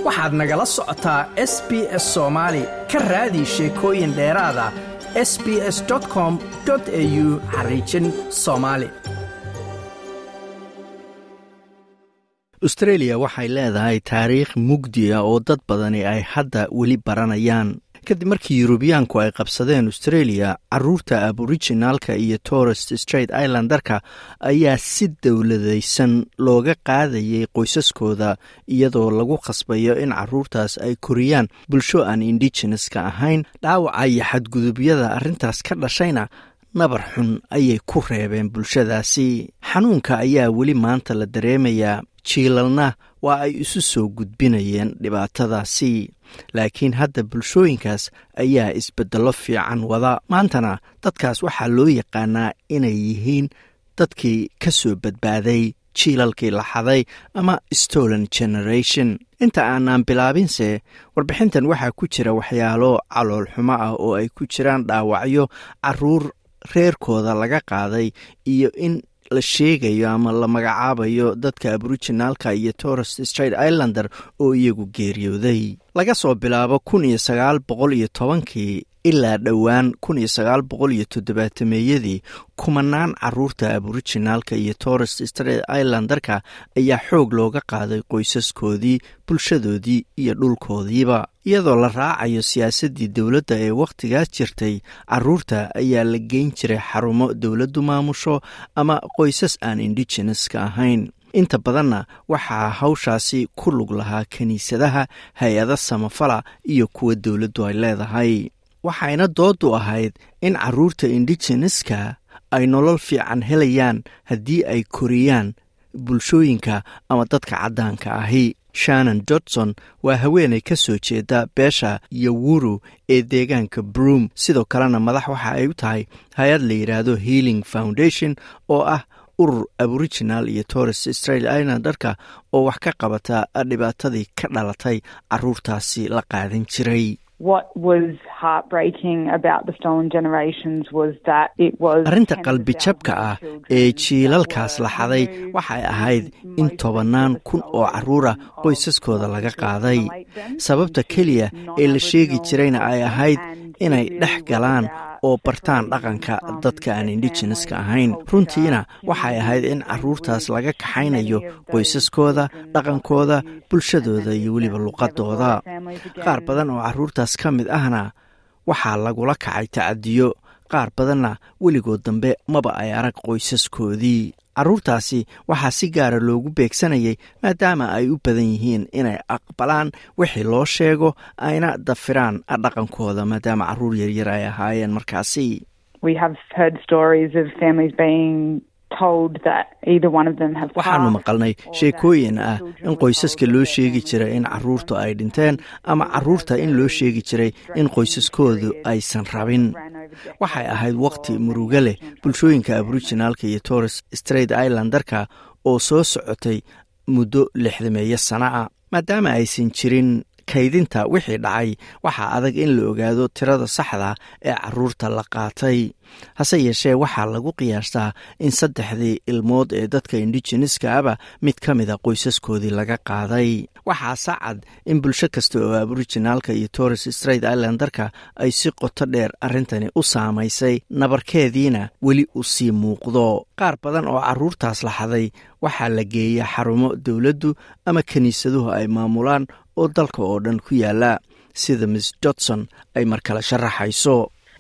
waxaad nagala socotaa s b s soomaali ka raadi sheekooyin dheeraada s b s com au xariijin soomaali austreeliya waxay leedahay taariikh mugdiya oo dad badani ay hadda weli baranayaan kadib markii yurubiyaanku ay qabsadeen austreeliya caruurta aborijinaalka iyo torest straight islandarka ayaa si dowladaysan looga qaadayay qoysaskooda iyadoo lagu khasbayo in caruurtaas ay koriyaan bulsho aan indigeneska ahayn dhaawaca iyo xadgudubyada arrintaas ka dhashayna nabar xun ayay ku reebeen bulshadaasi xanuunka ayaa weli maanta la dareemayaa jiilalna waa ay isu soo gudbinayeen dhibaatadaasi laakiin hadda bulshooyinkaas ayaa isbeddello fiican wada maantana dadkaas waxaa loo yaqaanaa inay yihiin dadkii ka soo badbaaday jiilalkii la xaday ama stolen generation inta aanaan bilaabinse warbixintan waxaa ku jira waxyaalo caloolxumo ah oo ay ku jiraan dhaawacyo caruur reerkooda laga qaaday iyo in la sheegayo ama la magacaabayo dadka aborijinaalka iyo torest straight islander oo iyagu geeriyooday laga soo bilaabo kun iyo sagaal boqol iyo tobankii ilaa dhowaan kun iyo sagaal boqol iyo toddobaatameyadii kumanaan caruurta aborijinaalka iyo torest straight islandarka ayaa xoog looga qaaday qoysaskoodii bulshadoodii iyo dhulkoodiiba iyadoo la raacayo siyaasaddii dowladda ee wakhtigaas jirtay caruurta ayaa la geyn jiray xarumo dowladdu maamusho ama qoysas aan indigeneska ahayn inta badanna waxaa hawshaasi ku lug lahaa kiniisadaha hay-ada samafala iyo kuwa dowladdu ay leedahay waxayna doodu ahayd in caruurta indigeneska ay nolol fiican helayaan haddii ay koriyaan bulshooyinka ama dadka caddaanka ahi shannon jodson waa haweenay ka soo jeeda beesha yowuru ee deegaanka broom sidoo kalena madax waxa ay u tahay hay-ad la yidhaahdo healing foundation oo ah urur aborijinal iyo torres straight islandarka oo wax ka qabata dhibaatadii ka dhalatay caruurtaasi la qaadan jiray arrinta qalbijabka ah ee jiilalkaas la xaday waxay ahayd in tobannaan kun oo caruura qoysaskooda laga qaaday sababta keliya ee la sheegi jirayna ay ahayd inay dhex galaan oo bartaan dhaqanka dadka aan indigeneska ahayn runtiina waxay ahayd in caruurtaas laga kaxaynayo qoysaskooda dhaqankooda bulshadooda iyo weliba luqadooda qaar badan oo caruurtaas ka mid ahna waxaa lagula kacay tacadiyo qaar badanna weligood dambe maba ay arag qoysaskoodii caruurtaasi waxaa si gaara loogu beegsanayay maadaama ay u badan yihiin inay aqbalaan wixii loo sheego ayna dafiraan dhaqankooda maadaama caruur yaryar ay ahaayeen markaasi waxaanu maqalnay sheekooyin ah in qoysaska loo sheegi jiray in caruurtu ay dhinteen ama caruurta in loo sheegi jiray in qoysaskoodu aysan rabin waxay ahayd waqti murugo leh bulshooyinka aborijinaalka iyo torres straight islandarka oo soo socotay muddo lixdameeyo sana a maadaama aysan jirin kaydinta wixii dhacay waxaa adag in la ogaado tirada saxda ee caruurta la qaatay hase yeeshee waxaa lagu qiyaastaa in saddexdii ilmood ee dadka indigeneska aba mid ka mida qoysaskoodii laga qaaday waxaa sacad in bulsho kasta oo aborijinaalka iyo torres straight islandarka ay si qoto dheer arrintani u saamaysay nabarkeediina weli u sii muuqdo qaar badan oo caruurtaas la xaday waxaa la geeya xarumo dowladdu ama kiniisaduhu ay maamulaan oo dalka oo dhan ku yaala sida miss jodson ay mar kale sharaxayso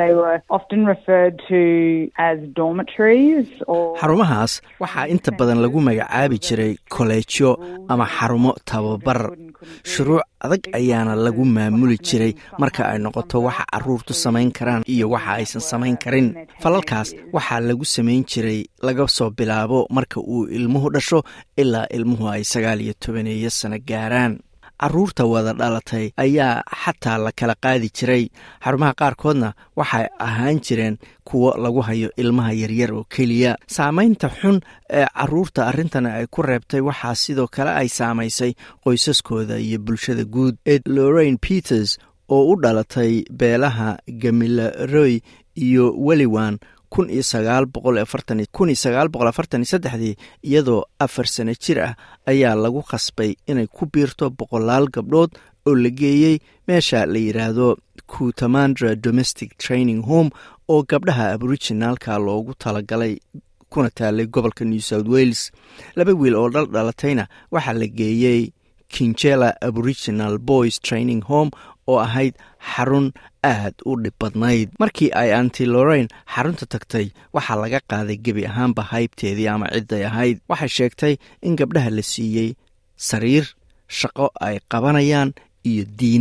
xarumahaas waxaa inta badan lagu magacaabi jiray koleejyo ama xarumo tababar shuruuc adag ayaana lagu maamuli jiray marka ay noqoto waxa caruurtu samayn karaan iyo waxa aysan samayn karin falalkaas waxaa lagu samayn jiray laga soo bilaabo marka uu ilmuhu dhasho ilaa ilmuhu ay sagaal iyo tobaneeyo sano gaaraan caruurta wada dhalatay ayaa xataa la kala qaadi jiray xarumaha qaarkoodna waxay ahaan jireen kuwo lagu hayo ilmaha yaryar oo keliya saamaynta xun ee caruurta arrintani ay ku reebtay waxaa sidoo kale ay saamaysay qoysaskooda iyo bulshada guud ee lorraine peters oo u dhalatay beelaha gamilaroy iyo weliwan kun iyo sagaal boqol afartan kun iyo sagaal boqol afartan iyo saddexdii iyadoo afar sano jir ah ayaa lagu khasbay inay ku biirto boqolaal gabdhood oo la geeyey meesha la yidhaahdo kutamandra domestic training home oo gabdhaha aboriginaalka loogu talagalay kuna taalay gobolka new south wales laba wiil oo dhal dhalatayna waxaa la geeyey kinjela aboriginal boys training home oo ahayd xarun aad u dhib badnayd markii ay anti lorain xarunta tagtay waxaa laga qaaday gebi ahaanba haybteedii ama cidday ahayd waxay sheegtay in gabdhaha la siiyey sariir shaqo ay qabanayaan iyo diin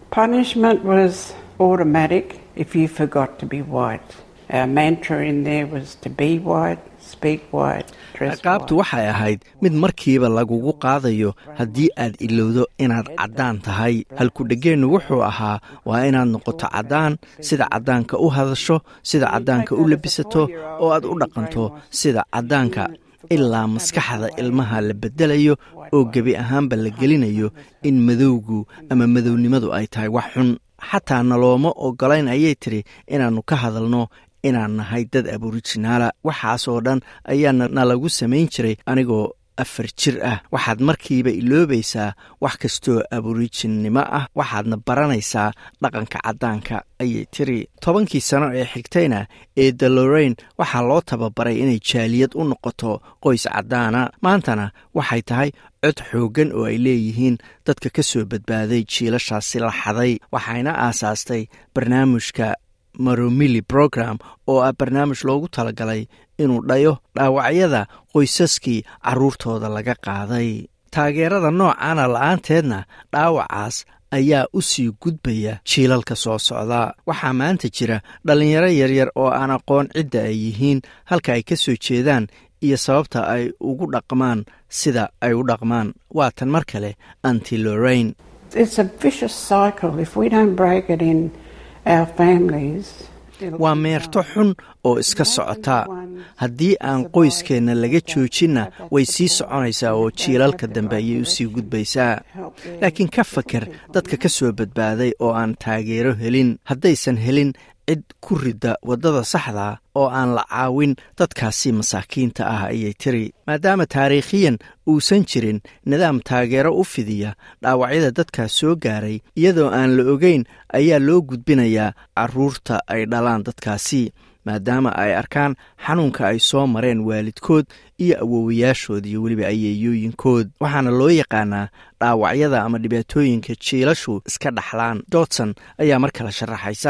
ciqaabtu waxay ahayd mid markiiba lagugu qaadayo haddii aad ilowdo inaad caddaan tahay halkudhegeennu wuxuu ahaa waa inaad noqoto caddaan sida caddaanka u hadasho sida caddaanka u labisato oo aad u dhaqanto sida caddaanka ilaa maskaxda ilmaha la beddelayo oo gebi ahaanba la gelinayo in madowgu ama madownimadu ay tahay wax xun xataa nalooma ogolayn ayay tidhi inaannu ka hadalno inaan nahay dad aborijinaala waxaasoo dhan ayaa nalagu samayn jiray anigoo afar jir ah waxaad markiiba iloobaysaa wax kastoo aborijinimo ah waxaadna baranaysaa dhaqanka caddaanka ayay tiri tobankii sano ee xigtayna eeda lorain waxaa loo tababaray inay jaaliyad u noqoto qoys caddaana maantana waxay tahay cod xooggan oo ay leeyihiin dadka ka soo badbaaday jiilashaasi la xaday waxayna aasaastay barnaamijka maromili program oo ah barnaamij loogu talagalay inuu dhayo dhaawacyada qoysaskii carruurtooda laga qaaday taageerada noocaana la-aanteedna dhaawacaas ayaa u sii gudbaya jiilalka soo socda waxaa maanta jira dhallinyaro yaryar oo aan aqoon cidda ay yihiin halka ay ka soo jeedaan iyo sababta ay ugu dhaqmaan sida ay u dhaqmaan waa tan mar kale anti lorain waa meerto xun oo iska socota haddii aan qoyskeenna laga joojinna way sii soconaysaa oo jiilalka dambe ayay u sii gudbaysaa laakiin ka fakar dadka ka soo badbaaday oo aan taageero helin haddaysan helin cid ku ridda waddada saxda oo aan la caawin dadkaasi masaakiinta ah ayay tiri maadaama taariikhiyan uusan jirin nidaam taageero u fidiya dhaawacyada dadkaas soo gaaray iyadoo aan la ogeyn ayaa loo gudbinayaa carruurta ay dhalaan dadkaasi maadaama ay arkaan xanuunka ay soo mareen waalidkood iyo awowayaashood iyo weliba ayeeyooyinkood waxaana loo yaqaanaa dhaawacyada ama dhibaatooyinka jiilashu iska dhaxlaan dodson ayaa mar kale sharaxaysa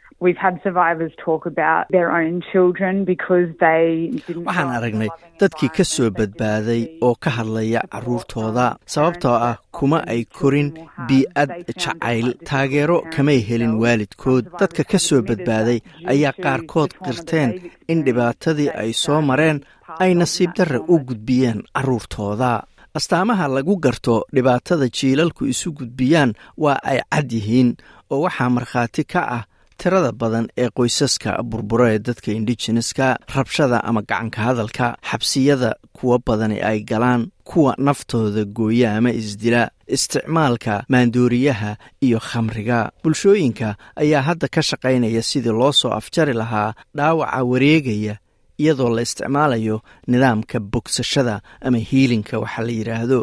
waxaan aragnay dadkii ka soo badbaaday oo ka hadlaya carruurtooda sababtoo ah kuma ay korin bii'ad jacayl taageero kamay helin waalidkood dadka ka soo badbaaday ayaa qaarkood qirteen in dhibaatadii ay soo mareen ay nasiib darra u gudbiyeen carruurtooda astaamaha lagu garto dhibaatada jiilalku isu gudbiyaan waa ay cad yihiin oo waxaa markhaati ka ah tirada badan ee qoysaska burburo ee dadka indigeneska rabshada ama gacanka hadalka xabsiyada kuwa badani ay galaan kuwa naftooda gooya ama isdila isticmaalka maandooriyaha iyo khamriga bulshooyinka ayaa hadda ka shaqaynaya sidii loo soo afjari lahaa dhaawaca wareegaya iyadoo la isticmaalayo nidaamka bogsashada ama hiilinka waxa la yidhaahdo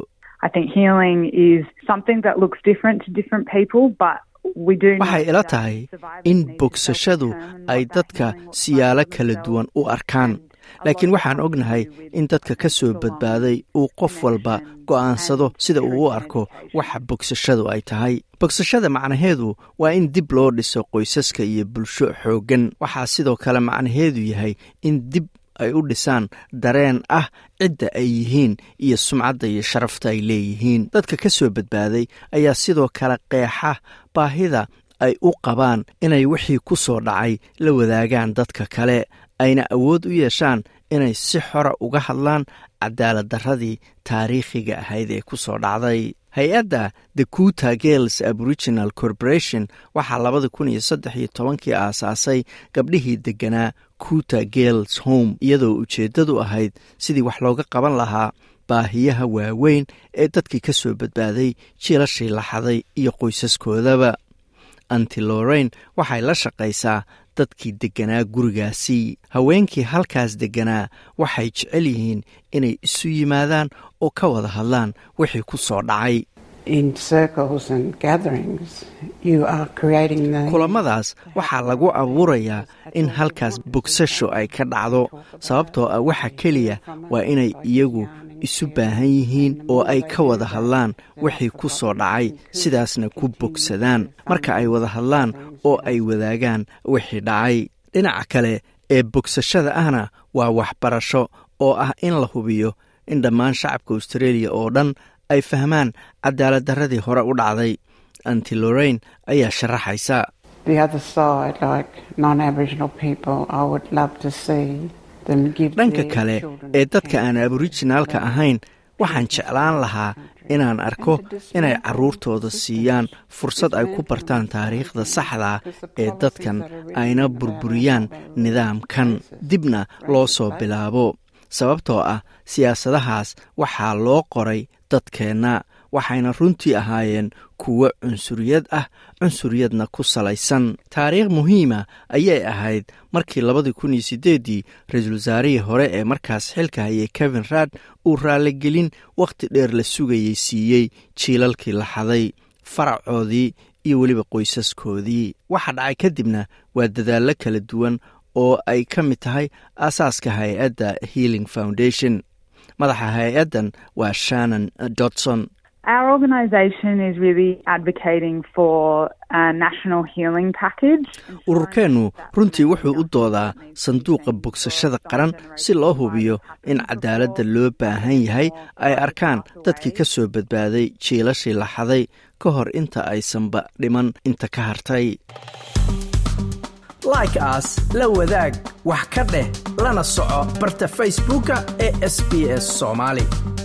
waxay ila tahay in bogsashadu ay dadka siyaalo kala duwan u arkaan laakiin waxaan ognahay in dadka ka soo badbaaday uu qof walba go'aansado sida uu u arko waxa bogsashadu ay tahay bogsashada macnaheedu waa in dib loo dhiso qoysaska iyo bulsho xooggan waxaa sidoo kale macnaheedu yahay in dib ay u dhisaan dareen ah cidda ay yihiin iyo sumcadda iyo sharafta ay leeyihiin dadka ka soo badbaaday ayaa sidoo kale qeexa baahida ay u qabaan inay wixii ku soo dhacay la wadaagaan dadka kale ayna awood u yeeshaan inay si xora uga hadlaan cadaaladdarradii taariikhiga ahayd ee ku soo dhacday hay-adda the kuta gales aboriginal corporation waxaa labada kun iyo saddex iyo tobankii aasaasay gabdhihii degganaa kuta gales home iyadoo ujeeddadu ahayd sidii wax looga qaban lahaa baahiyaha waaweyn ee dadkii ka soo badbaaday jiilashii laxaday iyo qoysaskoodaba anti lorain waxay la shaqaysaa dadkii degganaa gurigaasi haweenkii halkaas degganaa waxay jecel yihiin inay isu yimaadaan oo ka wada hadlaan wixii ku soo dhacay kulamadaas waxaa lagu abuurayaa in halkaas bogsasho ay ka dhacdo sababtoo ah waxa keliya waa inay iyagu isu baahan yihiin oo ay ka wada hadlaan wixii ku soo dhacay sidaasna ku bogsadaan marka ay wada hadlaan oo ay wadaagaan wixii dhacay dhinaca kale ee bogsashada ahna waa waxbarasho oo ah in la hubiyo in dhammaan shacabka australia oo dhan ay fahmaan cadaalad darradii hore u dhacday anti lorain ayaa sharaxaysa dhanka kale ee dadka aan aborijinaalka ahayn waxaan jeclaan lahaa inaan arko inay carruurtooda siiyaan fursad ay ku bartaan taariikhda saxda ee dadkan ayna burburiyaan nidaamkan dibna loo soo bilaabo sababtoo ah siyaasadahaas waxaa loo qoray dadkeenna waxayna runtii ahaayeen kuwo cunsuriyad ah cunsuriyadna ku salaysan taariikh muhiima ayay ahayd markii labadii kun iyo siddeeddii ra-iisul wasaarihii hore ee markaas xilka hayay kevin raad uu raaligelin wakhti dheer la sugayey siiyey jiilalkii la xaday faracoodii iyo weliba qoysaskoodii waxa dhacay kadibna waa dadaallo kala duwan oo ay ka mid tahay aasaaska hay-adda healing foundation madaxa hay-addan waa shannon dodson ururkeennu runtii wuxuu u doodaa sanduuqa bogsashada qaran si loo hubiyo in cadaaladda loo baahan yahay ay arkaan dadkii ka soo badbaaday jiilashii la xaday ka hor inta aysanba dhiman inta ka hartay like aas la wadaag wax ka dheh lana soco barta facebooka ee sb s soomaali